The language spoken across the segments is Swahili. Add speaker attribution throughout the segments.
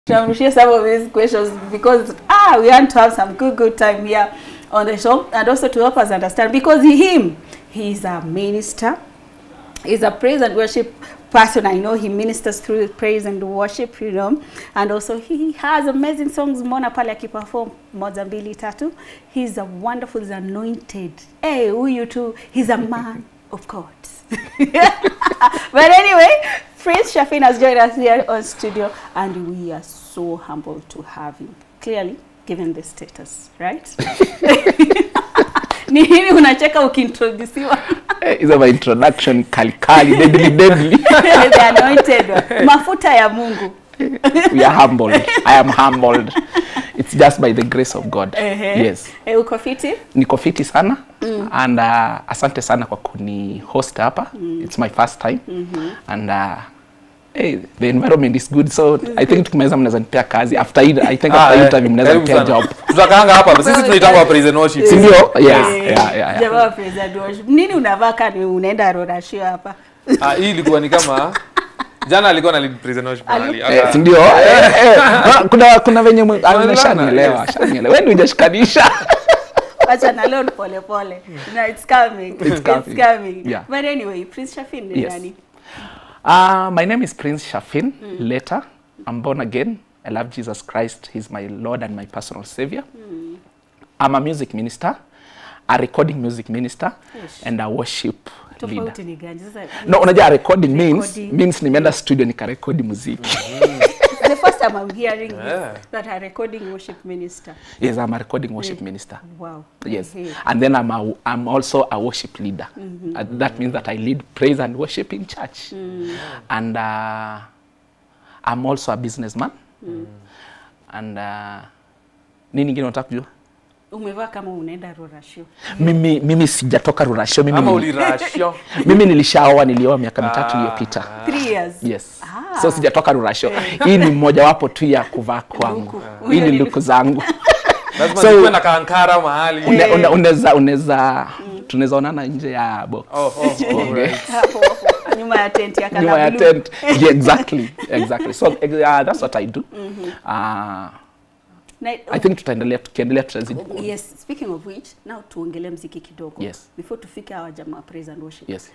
Speaker 1: tunamrushia some of these questions because ah we want to have some good good time here on the show and also to help us understand because him he is a minister he's a praise and worship person i know he ministers through praise and worship you know and also he has amazing songs mona pale akiperform moja mbili tatu he's a wonderful he's anointed hey huyu tu he's a man of god but anyway Prince Shafin has joined us here on studio and we are so humbled to have him. Clearly, given the status, right? Ni nini unacheka ukiintroduciwa?
Speaker 2: hizo my introduction kalikali deadly deadly
Speaker 1: The anointed one. Mafuta ya Mungu.
Speaker 2: we are humbled i am humbled it's just by the grace of god
Speaker 1: Ehe.
Speaker 2: yes
Speaker 1: Eh, uko fiti?
Speaker 2: niko fiti sana mm. and uh, asante sana kwa kuni host hapa mm. it's my first time mm -hmm. and uh, Hey, the environment is good so i think tukimaliza mnaweza nipea kazi after hii- i think after
Speaker 3: eh,
Speaker 2: interview mnaweza
Speaker 3: karibu
Speaker 2: nipea
Speaker 3: sana.
Speaker 2: job
Speaker 3: tutakaanga hapa sisi tunaitangwa praise and worship
Speaker 2: si ndio yeah,
Speaker 1: Eh,
Speaker 2: yeah, yeah, yeah.
Speaker 1: jamaa wa praise and worship. Nini unavaa kani unaenda rorashio hapa?
Speaker 3: Ah, hii ilikuwa ni kama jana alikuwa na lead praise and worship mahali.
Speaker 2: Eh,
Speaker 3: Aka-
Speaker 2: si ndio Eh, eh. Ah, kuna kuna venye mwe- ah,
Speaker 3: Tunaelewana,
Speaker 2: shanielewa
Speaker 3: yes.
Speaker 2: shanielewa wewe ndio hujashikanisha
Speaker 1: Wacha na leo pole pole. No, it's coming.
Speaker 2: It's coming.
Speaker 1: It's coming.
Speaker 2: Yeah.
Speaker 1: But anyway, Prince Shafin ni
Speaker 2: Yes.
Speaker 1: nani?
Speaker 2: Uh, my name is Prince Shafin Later, I'm born again. I love Jesus Christ. He's my Lord and my personal Savior. I'm a music minister, a recording music minister,
Speaker 1: Yes.
Speaker 2: and a worship leader.
Speaker 1: Tofauti ni gani? Sasa
Speaker 2: No, unajua recording means
Speaker 1: Recording.
Speaker 2: means nimeenda studio nikarekodi muziki.
Speaker 1: the first time I'm hearing
Speaker 3: Yeah.
Speaker 1: this, that a recording worship minister.
Speaker 2: yes, I'm a recording worship minister.
Speaker 1: Wow.
Speaker 2: Yes,
Speaker 1: Hey.
Speaker 2: and then I'm a, I'm also a worship leader. Uh, that means that I lead praise and worship in church, and uh, I'm also a businessman. And uh, nini ingine unataka kujua?
Speaker 1: Umevaa kama unaenda rorashio.
Speaker 2: Mimi mimi sijatoka rurasho. Mimi,
Speaker 3: ama
Speaker 2: nili-
Speaker 3: ulirasho
Speaker 2: mimi nilishaoa, nilioa miaka mitatu iliyopita.
Speaker 1: Three years.
Speaker 2: Yes.
Speaker 1: Ah.
Speaker 2: So sijatoka rurasho. Hii ni mmojawapo tu ya kuvaa kwangu.
Speaker 1: Luku.
Speaker 2: Hii ni luku zangu.
Speaker 3: lazima
Speaker 2: So-
Speaker 3: nikuwe na kaankara mahali
Speaker 2: Une- une- Unaweza unaweza tunaweza onana nje ya box.
Speaker 3: Oh, oh, oh, right.
Speaker 1: Hapo hapo nyuma ya tent ya
Speaker 2: nyuma ya
Speaker 1: Kalabulu.
Speaker 2: tent yeah, exactly exactly so uh, that's what i do uh,
Speaker 1: Na,
Speaker 2: i think tutaendelea tukiendelea tutazidi
Speaker 1: yes, speaking of which, now tuongelee mziki kidogo.
Speaker 2: Yes.
Speaker 1: Before tufike hawa jamaa praise and worship.
Speaker 2: yes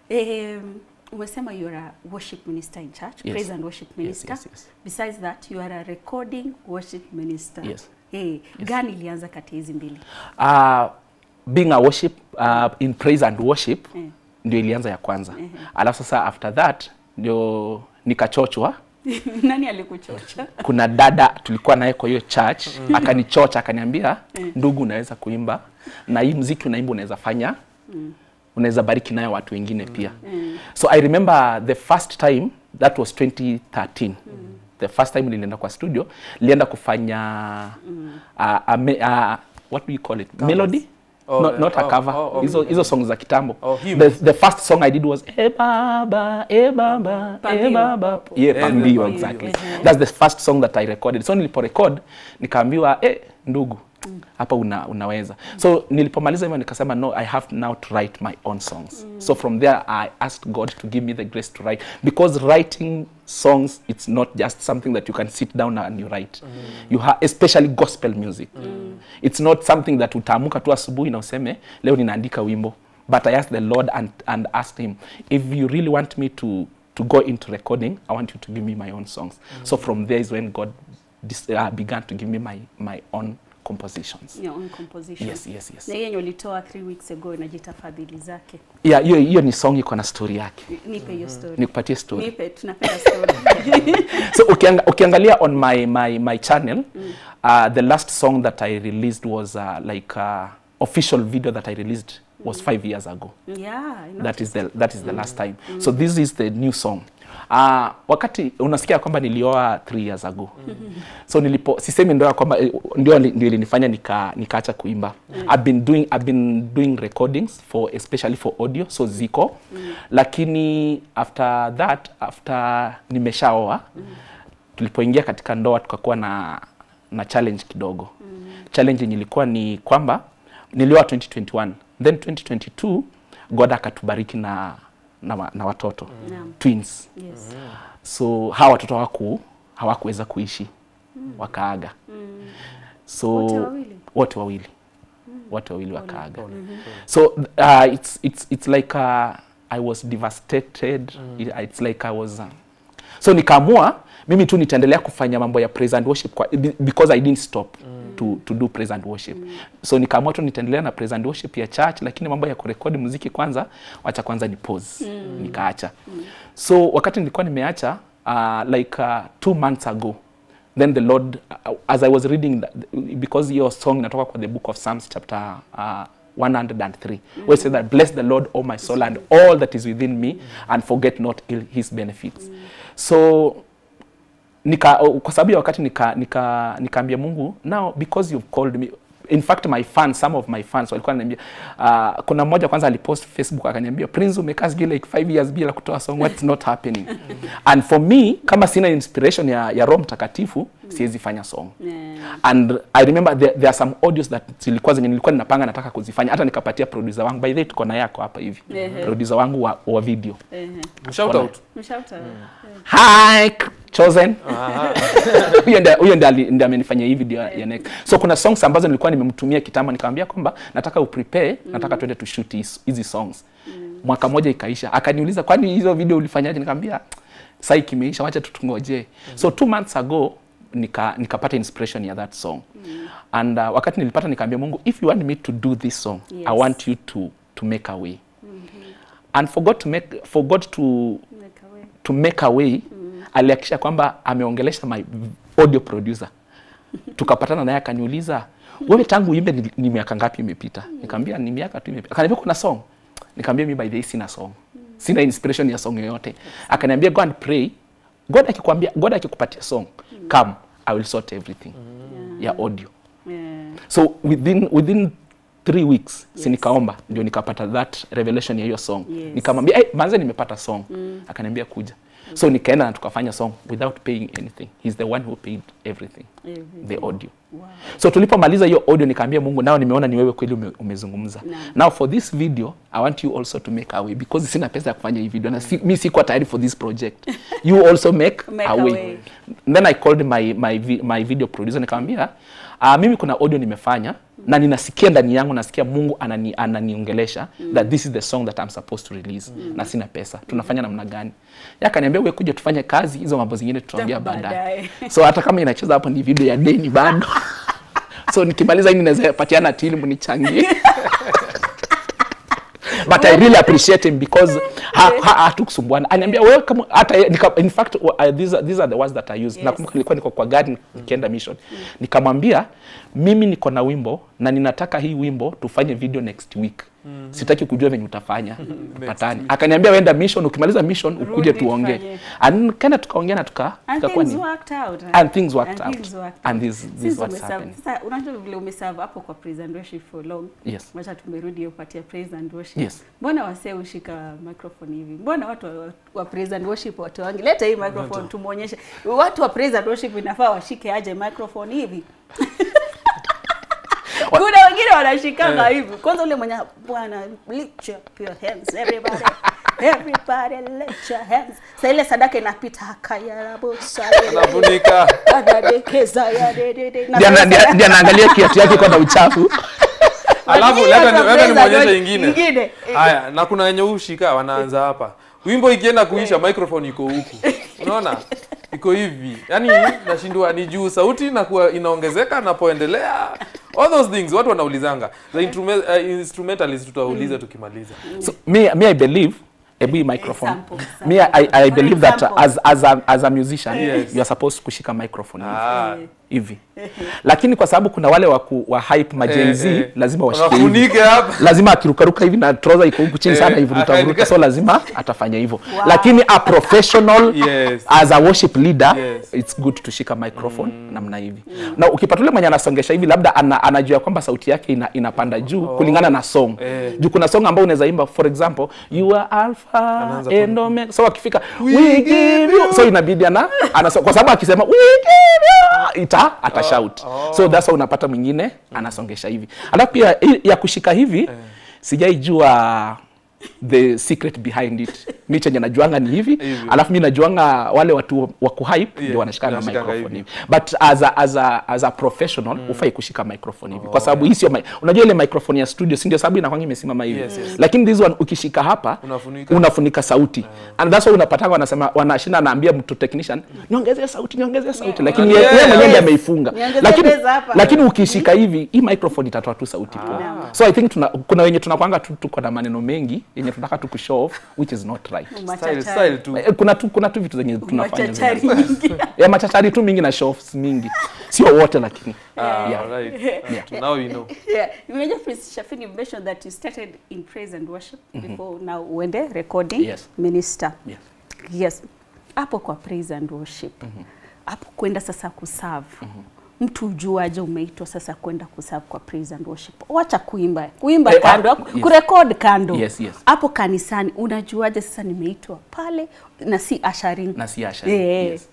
Speaker 1: Um, umesema you are a worship minister in church,
Speaker 2: Yes.
Speaker 1: praise and worship
Speaker 2: Yes,
Speaker 1: minister.
Speaker 2: yes, yes.
Speaker 1: Besides that, you are a recording worship minister.
Speaker 2: Yes.
Speaker 1: Hey, gani ilianza kati ya hizi mbili?
Speaker 2: uh, being a worship uh, in praise and worship
Speaker 1: Eh.
Speaker 2: ndio ilianza ya kwanza alafu sasa after that ndio nikachochwa
Speaker 1: Nani alikuchocha?
Speaker 2: kuna dada tulikuwa naye kwa hiyo church akanichocha akaniambia ndugu unaweza kuimba na hii mziki unaimba unaweza fanya unaweza bariki nayo watu wengine pia so i remember the first time that was 2013 the first time nilienda kwa studio nilienda kufanya uh, a, me- uh, what do you call it melody
Speaker 3: Oh,
Speaker 2: not, not a
Speaker 3: oh,
Speaker 2: cover
Speaker 3: oh, oh.
Speaker 2: hizo hizo songs za kitambo
Speaker 3: Oh, hymns.
Speaker 2: the, the first song i did was e baba e baba e
Speaker 1: Pambio.
Speaker 2: baba yeah
Speaker 3: Eh,
Speaker 2: pambio
Speaker 3: Pambio,
Speaker 2: exactly
Speaker 1: mhm.
Speaker 2: that's the first song that i recorded so nilipo record nikaambiwa eh ndugu hapa una, unaweza so nilipomaliza hivyo nikasema no i have now to write my own songs so from there i asked god to give me the grace to write because writing songs it's not just something that you can sit down and you write you have especially gospel music it's not something that utaamuka tu asubuhi na useme leo ninaandika wimbo but i asked the lord and, and asked him if you really want me to to go into recording i want you to give me my own songs so from there is when god dis, uh, began to give me my, my own compositions
Speaker 1: Your own composition.
Speaker 2: yes yes yes
Speaker 1: Na hiyo yenye ulitoa three weeks ago inajiita fadhili zake.
Speaker 2: yeah hiyo hiyo ni song iko na story yake
Speaker 1: Nipe hiyo story.
Speaker 2: nikupatie story
Speaker 1: Nipe, tunapenda story.
Speaker 2: so ukianga, ukiangalia on my, my, my channel uh, the last song that i released was uh, like uh, official video that i released was five years ago
Speaker 1: yeah, I know.
Speaker 2: that is the, that is the last time so this is the new song Uh, wakati unasikia kwamba nilioa three years ago so nilipo sisemi ndio ya kwamba eh, ndio li- ndio ilinifanya nika nikaacha kuimba I've been doing I've been doing recordings for especially for audio so ziko lakini after that after nimeshaoa tulipoingia katika ndoa tukakuwa na na challenge kidogo challenge yenye ilikuwa ni kwamba nilioa 2021 then 2022 god akatubariki na na, wa- na watoto
Speaker 1: Naam.
Speaker 2: twins
Speaker 1: Yes.
Speaker 2: so hawa watoto hawaku hawakuweza kuishi wakaaga so
Speaker 1: Wote wawili?
Speaker 2: wote wawili wote wawili wakaaga so uh, it's, it's, it's like uh, i was devastated It- it's like i was uh, so nikaamua mimi tu nitaendelea kufanya mambo ya praise and worship kwa, be- because i didn't stop to, to do praise and worship so nikaamua tu nitaendelea na praise and worship ya church lakini mambo ya kurekodi muziki kwanza wacha kwanza ni pause nikaacha so wakati nilikuwa nimeacha uh, like uh, two months ago then the lord uh, as i was reading that, because your song inatoka kwa the book of psalms chapter uh, 103 where it says that bless the lord o my soul and all that is within me and forget not ill his benefits so nika kwa sababu ya wakati nika nika nikaambia Mungu now because you've called me in fact my fans some of my fans walikuwa wananiambia uh, kuna mmoja kwanza alipost Facebook akaniambia Prince umekaa sijui like 5 years bila kutoa song what's not happening and for me kama sina inspiration ya, ya Roho Mtakatifu siwezi fanya song
Speaker 1: Yeah.
Speaker 2: and i remember there, there are some audios that zilikuwa zenye nilikuwa ninapanga nataka kuzifanya hata nikapatia producer wangu by the way tuko na yako hapa hivi
Speaker 1: Ehe.
Speaker 2: producer wangu wa, wa video
Speaker 1: Ehe.
Speaker 3: shout out
Speaker 1: Mshauta.
Speaker 2: hi chosen huyo ndiye huyo ndiye ali- ndiye amenifanyia hii video ya next so kuna songs ambazo nilikuwa nimemtumia kitambo nikamwambia kwamba nataka uprepare nataka twende to shoot hizi- hizi songs mwaka moja ikaisha akaniuliza kwani hizo video ulifanyaje nikamwambia sai kimeisha wacha tutungojee so two months ago nika nikapata inspiration ya that song and uh, wakati nilipata nikaambia Mungu if you want me to do this song I
Speaker 1: Yes.
Speaker 2: want you to to make a way and for God to make for God to
Speaker 1: Make away.
Speaker 2: to make a way mm. alihakikisha kwamba ameongelesha my audio producer tukapatana naye akaniuliza wewe tangu uimbe ni, ni miaka ngapi imepita nikamwambia ni miaka tu imepita akaniambia kuna song nikamwambia mimi by the way sina song sina inspiration ya song yoyote akaniambia go and pray god akikwambia god akikupatia song come i will sort everything ya audio
Speaker 1: Yeah.
Speaker 2: so within within three weeks si nikaomba ndio nikapata that revelation ya hiyo song
Speaker 1: Yes.
Speaker 2: nikamwambia hey, manze nimepata song akaniambia kuja so nikaenda na tukafanya song without paying anything he's the one who paid everything
Speaker 1: Everything.
Speaker 2: the audio
Speaker 1: Wow.
Speaker 2: so tulipomaliza hiyo audio nikaambia mungu nao nimeona ni wewe kweli ume, umezungumza
Speaker 1: Naam.
Speaker 2: now for this video i want you also to make a way because sina pesa ya kufanya hii video na si, mi sikuwa tayari for this project you also make,
Speaker 1: Make
Speaker 2: a
Speaker 1: a
Speaker 2: way.
Speaker 1: way.
Speaker 2: then i called my, my, vi- my video producer nikamwambia uh, mimi kuna audio nimefanya na ninasikia ndani yangu nasikia mungu anani, ananiongelesha that this is the song that I'm supposed to release na sina pesa tunafanya namna gani Yeye akaniambia wewe kuja tufanye kazi hizo mambo zingine tutaongea baadaye
Speaker 1: Baadaye.
Speaker 2: so hata kama inacheza hapo ni video ya deni bado so nikimaliza hii ninaweza patiana tili mnichangie but I really appreciate him because ha, ha, hatukusumbuana aniambia wewe kama hata ye- nika, in fact uh, these, are, these are the words that I use
Speaker 1: Yes.
Speaker 2: nakumbuka nilikuwa niko kwa gari nikienda mission nikamwambia mimi niko na wimbo na ninataka hii wimbo tufanye video next week sitaki kujua venye utafanya patani akaniambia wenda mission ukimaliza mission ukuje
Speaker 1: Rudi
Speaker 2: tuongee
Speaker 1: tufanye.
Speaker 2: and kaenda tukaongea na tuka
Speaker 1: And
Speaker 2: tukakuwa
Speaker 1: things
Speaker 2: ni
Speaker 1: worked out.
Speaker 2: and things worked
Speaker 1: And
Speaker 2: out
Speaker 1: things worked
Speaker 2: and
Speaker 1: out.
Speaker 2: this this
Speaker 1: Since
Speaker 2: what's
Speaker 1: umeserve-
Speaker 2: happening
Speaker 1: Sasa unajua vile umeserve hapo kwa praise and worship for long.
Speaker 2: yes
Speaker 1: Wacha tumerudi upatia praise and worship.
Speaker 2: Yes.
Speaker 1: Mbona wasee ushika microphone hivi? Mbona watu wa, wa praise and worship watu wangi? Leta hii microphone tumuonyeshe. Watu wa praise and worship inafaa washike aje microphone hivi. Kuna wengine wanashikanga hivi. Kwanza ule mwenye bwana lift up your hands everybody. Everybody lift your hands. Sasa ile sadaka inapita hakayarabusa.
Speaker 3: anafunika
Speaker 1: Anadekeza ya dedede. Na
Speaker 2: Ndiye ana-
Speaker 1: sasa-
Speaker 2: ndiye- ndiye anaangalia kiatu yake iko na uchafu
Speaker 3: alafu
Speaker 1: Lakini
Speaker 3: leta
Speaker 1: hata
Speaker 3: ni- leta
Speaker 1: praise and
Speaker 3: nimwonyeshe
Speaker 1: worship
Speaker 3: ingine
Speaker 1: ingine.
Speaker 3: haya na kuna wenye ushika wanaanza hapa wimbo ikienda kuisha microphone iko huku unaona iko hivi yani nashindwa ni juu sauti na kuwa inaongezeka napoendelea all those things watu wanaulizanga the instrument, uh, instrumentalist tutauliza tukimaliza
Speaker 2: so me, me i believe ebu hii microphone
Speaker 1: Example, example.
Speaker 2: me I, I
Speaker 1: For
Speaker 2: believe that
Speaker 1: example.
Speaker 2: as, as, a, as a musician
Speaker 3: Yes.
Speaker 2: you are supposed kushika microphone hivi.
Speaker 3: ah,
Speaker 2: hivi lakini kwa sababu kuna wale wa, ku, wa hype ma Gen Z
Speaker 3: eh, eh.
Speaker 2: lazima washike hivi
Speaker 3: wafunike hapa
Speaker 2: lazima akirukaruka hivi na trouser iko huku chini
Speaker 3: Eh,
Speaker 2: sana hivi
Speaker 3: akaandika-
Speaker 2: vuruta so lazima atafanya hivyo
Speaker 1: Wow.
Speaker 2: lakini a professional
Speaker 3: Yes.
Speaker 2: as a worship leader
Speaker 3: Yes.
Speaker 2: it's good to shika microphone namna hivi na ukipata ule mwenye anasongesha hivi labda ana, anajua kwamba sauti yake ina, inapanda juu kulingana na song
Speaker 3: Eh.
Speaker 2: juu kuna song ambayo unaweza imba for example you are alpha
Speaker 3: Anaanza
Speaker 2: and omega so akifika we give you so inabidi ana, ana kwa sababu akisema we give you ita atashout so that's why unapata mwingine anasongesha hivi alafu pia hii ya kushika hivi sijaijua the secret behind it mi chenye najuanga ni hivi
Speaker 3: Hivi.
Speaker 2: alafu mi najuanga wale watu wa kuhype
Speaker 3: Yeah,
Speaker 2: ndio wanashikana
Speaker 3: wanashikanga
Speaker 2: microphone
Speaker 3: hivi.
Speaker 2: hivi but as a, as a, as a professional ufai kushika microphone hivi kwa sababu hii sio mi- unajua ile microphone ya studio si ndio sababu inakwanga imesimama hivi
Speaker 3: Yes, yes.
Speaker 2: lakini this one ukishika hapa
Speaker 3: Unafunika.
Speaker 2: unafunika sauti and that's why unapatanga wanasema wanashinda anaambia mtu technician niongezee sauti niongezee sauti lakini
Speaker 3: Yeah.
Speaker 2: yeye yeye mwenyewe ndiye
Speaker 1: Yes.
Speaker 2: ameifunga
Speaker 1: Niongezee
Speaker 2: lakini
Speaker 1: base hapa.
Speaker 2: lakini ukishika hivi hii microphone itatoa tu sauti poa so i think tuna, kuna wenye tunakwanga tu tuko na maneno mengi yenye tunataka tu kushow off which is not right
Speaker 3: Style,
Speaker 1: Machachari.
Speaker 3: style tu.
Speaker 2: Eh, kuna tu kuna tu vitu zenye tunafanya
Speaker 1: Machachari
Speaker 2: zina-
Speaker 1: nyingi.
Speaker 2: ya machachari tu mingi na show offs mingi sio wote lakini
Speaker 3: Ah,
Speaker 2: Yeah.
Speaker 3: right. Now you know.
Speaker 1: Yeah, Imagine Prince Shafin, you mentioned that you started in praise and worship before now uende recording
Speaker 2: Yes.
Speaker 1: minister.
Speaker 2: Yes.
Speaker 1: Yes. Hapo kwa praise and worship. Hapo kwenda sasa kuserve. Mtu ujuaje umeitwa sasa kwenda kuserve kwa praise and worship. Wacha kuimba. Kuimba
Speaker 2: Eh,
Speaker 1: kando,
Speaker 2: ah, yes.
Speaker 1: kurekod kando.
Speaker 2: Yes, yes.
Speaker 1: Hapo kanisani unajuaje sasa nimeitwa pale na si asharing.
Speaker 2: na si ushering.
Speaker 1: Yeah.
Speaker 2: yes.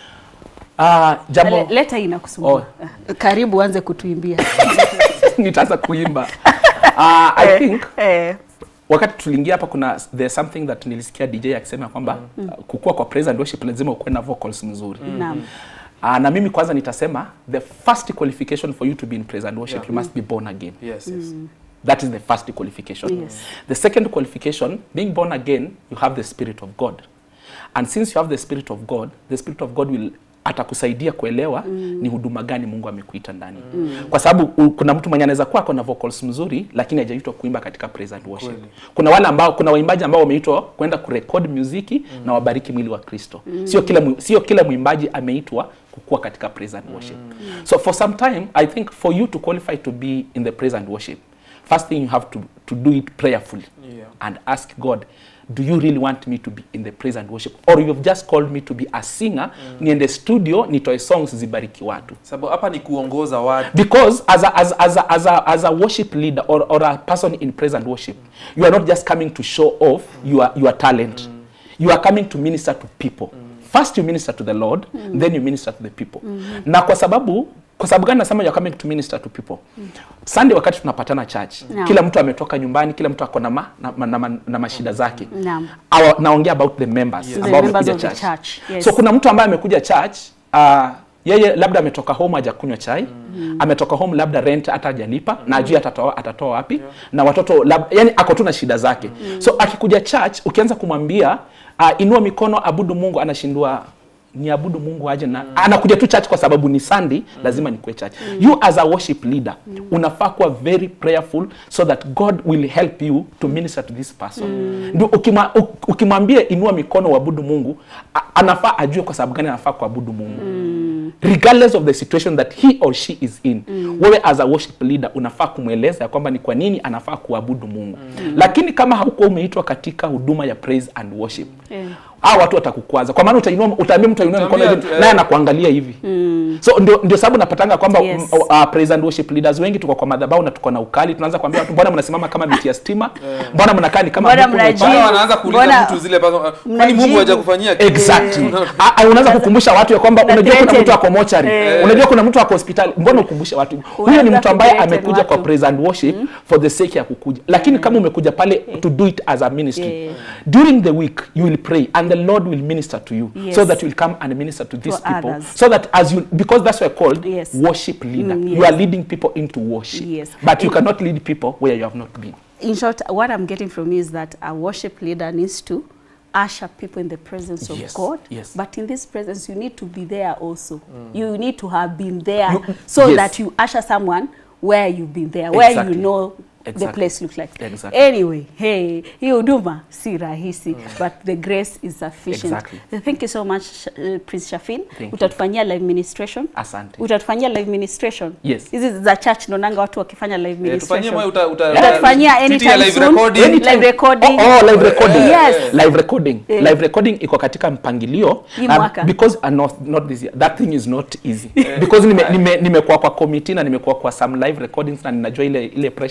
Speaker 2: Ah, jambo
Speaker 1: Le- Leta hii inakusumbua. Karibu anze kutuimbia.
Speaker 2: nitaanza kuimba Ah, i think
Speaker 1: Eh.
Speaker 2: wakati tuliingia hapa kuna there's something that nilisikia DJ akisema kwamba uh, kukua kwa praise and worship lazima ukuwe na vocals mzuri
Speaker 1: Naam.
Speaker 2: Uh, na mimi kwanza nitasema the first qualification for you to be in praise and worship
Speaker 3: Yeah.
Speaker 2: you must be born again
Speaker 3: Yes, yes.
Speaker 2: that is the first qualification
Speaker 1: Yes.
Speaker 2: the second qualification being born again you have the spirit of god and since you have the spirit of god the spirit of god will atakusaidia kuelewa mm. ni huduma gani mungu amekuita ndani mm. kwa sababu u- kuna mtu mwenye anaweza kuwa ako na vocals mzuri lakini hajaitwa kuimba katika praise and worship
Speaker 3: Kweli.
Speaker 2: kuna wale ambao kuna waimbaji ambao wameitwa kwenda kurekod muziki mm. na wabariki mwili wa kristo mm. sio kila mwi- sio kila mwimbaji ameitwa kukua katika praise and worship mm. so for some time i think for you to qualify to be in the praise and worship first thing you have to, to do it prayerfully
Speaker 3: Yeah.
Speaker 2: and ask god do you really want me to be in the praise and worship or you've just called me to be a singer niende studio nitoe songs zibariki watu
Speaker 3: Sababu hapa ni kuongoza watu.
Speaker 2: because as a, as, as, a, as, a, as a worship leader or, or a person in praise and worship you are not just coming to show off your, your talent you are coming to minister to people first you minister to the lord then you minister to the people na kwa sababu kwa sababu gani nasema you are coming to minister to people sunday wakati tunapatana church
Speaker 1: Naam.
Speaker 2: kila mtu ametoka nyumbani kila mtu ako na, ma, na, na, na, ma- na mashida zake
Speaker 1: Naam.
Speaker 2: Awa, naongea about the members
Speaker 1: The
Speaker 2: ambao
Speaker 1: members
Speaker 2: wamekuja
Speaker 1: of the
Speaker 2: church,
Speaker 1: church, yes.
Speaker 2: so kuna mtu ambaye amekuja church uh, yeye labda ametoka home hajakunywa chai mm. ametoka home labda rent hata hajalipa mm. na ajui atatoa atatoa wapi yeah. na watoto lab, yani ako tu na shida zake mm. so akikuja church ukianza kumwambia uh, inua mikono abudu mungu anashindwa ni abudu mungu aje na mm. anakuja tu church kwa sababu ni sunday mm. lazima nikuwe church mm. you as a worship leader mm. unafaa kuwa very prayerful so that god will help you to minister to this person mm. ndio ukima, uk- ukimwambia inua mikono uabudu mungu a- anafaa ajue kwa sababu gani anafaa kuabudu mungu mm. regardless of the situation that he or she is in mm. wewe as a worship leader unafaa kumweleza ya kwamba ni kwa nini anafaa kuabudu mungu mm. lakini kama haukuwa umeitwa katika huduma ya praise and worship
Speaker 1: Yeah.
Speaker 2: hao watu watakukwaza kwa maana utainua utaambia mtu ainue mikono
Speaker 3: Utaambia
Speaker 2: hivi
Speaker 3: tu, eh.
Speaker 2: naye anakuangalia hivi mm. so ndio ndio sababu napatanga kwamba
Speaker 1: Yes.
Speaker 2: yes. uh, praise and worship leaders wengi tuko kwa madhabahu na tuko na ukali tunaanza kuambia watu mbona mnasimama kama miti ya stima mbona mnakaa ni kama
Speaker 1: Mbona
Speaker 2: vipu
Speaker 1: mnaji-
Speaker 2: mwekundu?"
Speaker 3: Bado wanaanza kuuliza
Speaker 1: Mbona-
Speaker 3: mtu zile pazo- kwani
Speaker 1: mnajibu?
Speaker 3: Mungu hajakufanyia kitu?
Speaker 2: exactly Ah, ah, unaanza kukumbusha watu ya kwamba
Speaker 1: Na
Speaker 2: unajua kuna
Speaker 1: threaten.
Speaker 2: mtu ako mochari
Speaker 1: Eh.
Speaker 2: unajua kuna mtu ako hospitali mbona ukumbushe watu huyo ni
Speaker 1: Unaanza
Speaker 2: mtu ambaye
Speaker 1: kuthreaten
Speaker 2: amekuja kwa
Speaker 1: watu.
Speaker 2: praise and worship for the sake ya kukuja lakini kama umekuja pale to do it as a ministry
Speaker 1: Yeah.
Speaker 2: during the week you will pray and the lord will minister to you
Speaker 1: Yes.
Speaker 2: so that you will come and minister to these
Speaker 1: To
Speaker 2: people
Speaker 1: others.
Speaker 2: so that as you because that's why called
Speaker 1: Yes.
Speaker 2: worship leader
Speaker 1: Mm,
Speaker 2: you
Speaker 1: yes.
Speaker 2: are leading people into worship
Speaker 1: Yes.
Speaker 2: but you
Speaker 1: In-
Speaker 2: cannot lead people where you have not been
Speaker 1: in short, what I'm getting from you is that a worship leader needs to usher people in the presence of
Speaker 2: Yes,
Speaker 1: God.
Speaker 2: yes.
Speaker 1: But in this presence, you need to be there also. You need to have been there
Speaker 2: You-
Speaker 1: so
Speaker 2: yes.
Speaker 1: that you usher someone where you've been there, where
Speaker 2: Exactly.
Speaker 1: you know the
Speaker 2: Exactly.
Speaker 1: place looks like.
Speaker 2: Exactly.
Speaker 1: Anyway, hey, hii huduma si rahisi but the grace is sufficient.
Speaker 2: Exactly.
Speaker 1: Thank you so much uh, Prince Shafin.
Speaker 2: Thank you.
Speaker 1: Utatufanyia live ministration.
Speaker 2: asante
Speaker 1: Utatufanyia live ministration.
Speaker 2: Yes.
Speaker 1: Hizi za church naonanga watu wakifanya live
Speaker 3: Eh,
Speaker 1: ministration.
Speaker 3: tufanyie moyo uta- uta-
Speaker 1: Utatufanyia
Speaker 3: tutie
Speaker 1: anytime
Speaker 3: live
Speaker 1: soon.
Speaker 3: recording.
Speaker 1: Anytime. Live recording.
Speaker 2: Oh, oh, live recording.
Speaker 1: Yes.
Speaker 2: Live recording.
Speaker 1: Yeah.
Speaker 2: Live recording iko katika mpangilio.
Speaker 1: Hii
Speaker 2: Um,
Speaker 1: mwaka.
Speaker 2: because uh, not, not this year. That thing is not easy. because nime, nime, nimekuwa kwa committee na nimekuwa kwa some live recordings na ninajua ile ile pressure inakwanga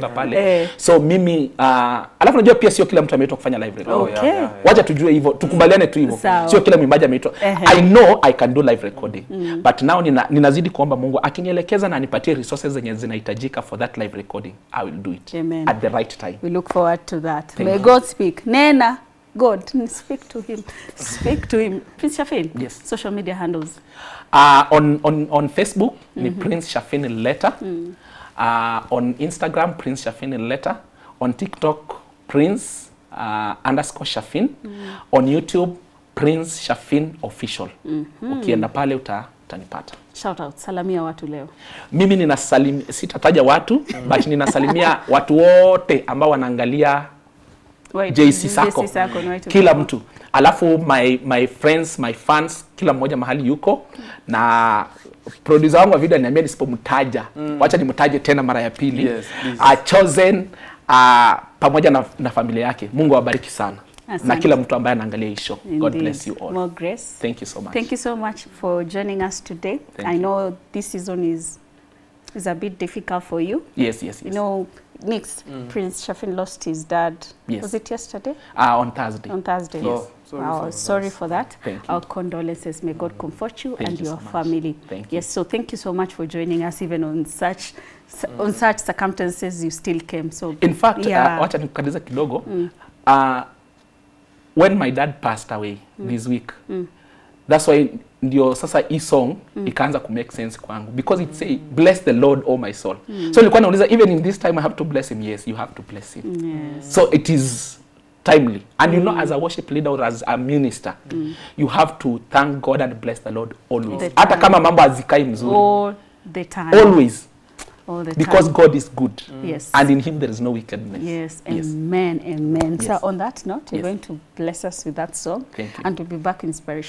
Speaker 2: pale
Speaker 1: Eh.
Speaker 2: so mimi uh, alafu najua pia sio kila mtu ameitwa kufanya live recording
Speaker 3: Oh, yeah,
Speaker 1: Okay.
Speaker 3: yeah, yeah.
Speaker 2: wacha tujue hivyo tukubaliane tu hivyo
Speaker 1: Sawa.
Speaker 2: sio kila mwimbaji ameitwa
Speaker 1: Ehe.
Speaker 2: i know i can do live recording but now nina, ninazidi kuomba mungu akinielekeza na anipatie resources zenye zinahitajika for that live recording i will do it
Speaker 1: Amen.
Speaker 2: at the right time
Speaker 1: We look forward to that.
Speaker 2: Thank
Speaker 1: May
Speaker 2: you.
Speaker 1: God speak. Nena, God, speak to him. Speak to him. Prince Shafin,
Speaker 2: Yes.
Speaker 1: social media handles.
Speaker 2: Uh, on, on, on Facebook ni Prince Shafin Letter. Uh, on Instagram Prince Shafin Letter. On TikTok Prince uh, underscore Shafin. On YouTube Prince Shafin Official. Ukienda pale uta, utanipata.
Speaker 1: Shout out. Salamia watu leo.
Speaker 2: Mimi ninasalim, sitataja watu but ninasalimia watu wote ambao wanaangalia
Speaker 1: Wait,
Speaker 2: JC Sako.
Speaker 1: JC Sako, ni watu
Speaker 2: kila
Speaker 1: wako.
Speaker 2: mtu alafu my, my friends my fans kila mmoja mahali yuko na producer wangu wa video ananiambia nisipomtaja wacha nimtaje tena mara ya pili
Speaker 3: Yes, please.
Speaker 2: uh, chosen uh, pamoja na, na familia yake mungu awabariki sana na
Speaker 1: Asante.
Speaker 2: kila mtu ambaye anaangalia hii show god
Speaker 1: Indeed.
Speaker 2: bless you all
Speaker 1: More grace.
Speaker 2: thank you so much
Speaker 1: Thank you so much for joining us today.
Speaker 2: Thank
Speaker 1: I
Speaker 2: you.
Speaker 1: know this season is is a bit difficult for you.
Speaker 2: yes yes
Speaker 1: You
Speaker 2: yes
Speaker 1: know, Nix, Prince Shafin lost his dad.
Speaker 2: Yes.
Speaker 1: Was it yesterday?
Speaker 2: uh, on thursday
Speaker 1: On Thursday.
Speaker 3: Oh, sorry
Speaker 1: Wow,
Speaker 3: for
Speaker 1: sorry
Speaker 3: that.
Speaker 1: for that.
Speaker 2: Thank you.
Speaker 1: Our condolences. May God comfort you
Speaker 2: Thank
Speaker 1: and
Speaker 2: you
Speaker 1: your
Speaker 2: so much.
Speaker 1: family.
Speaker 2: Thank you.
Speaker 1: Yes, so thank you so much for joining us even on such on such circumstances you still came. So
Speaker 2: in fact
Speaker 1: Yeah.
Speaker 2: uh, wacha nikukatiza kidogo uh, when my dad passed away this week that's why ndio sasa hii song ikaanza ku make sense kwangu because it say bless the lord oh my soul so nilikuwa nauliza even in this time i have to bless him yes you have to bless him
Speaker 1: yes.
Speaker 2: so it is timely and you know as a worship leader or as a minister you have to thank god and bless the lord always
Speaker 1: The
Speaker 2: hata
Speaker 1: time.
Speaker 2: kama mambo hazikai mzuri
Speaker 1: All the time.
Speaker 2: always
Speaker 1: All the
Speaker 2: because
Speaker 1: time.
Speaker 2: god is good
Speaker 1: Yes.
Speaker 2: and in him there is no wickedness
Speaker 1: Yes,
Speaker 2: Yes.
Speaker 1: amen, amen. So
Speaker 2: Yes.
Speaker 1: on that note, you're
Speaker 2: Yes.
Speaker 1: going to bless us with that song,
Speaker 2: Thank you.
Speaker 1: and we'll be back in inspiration.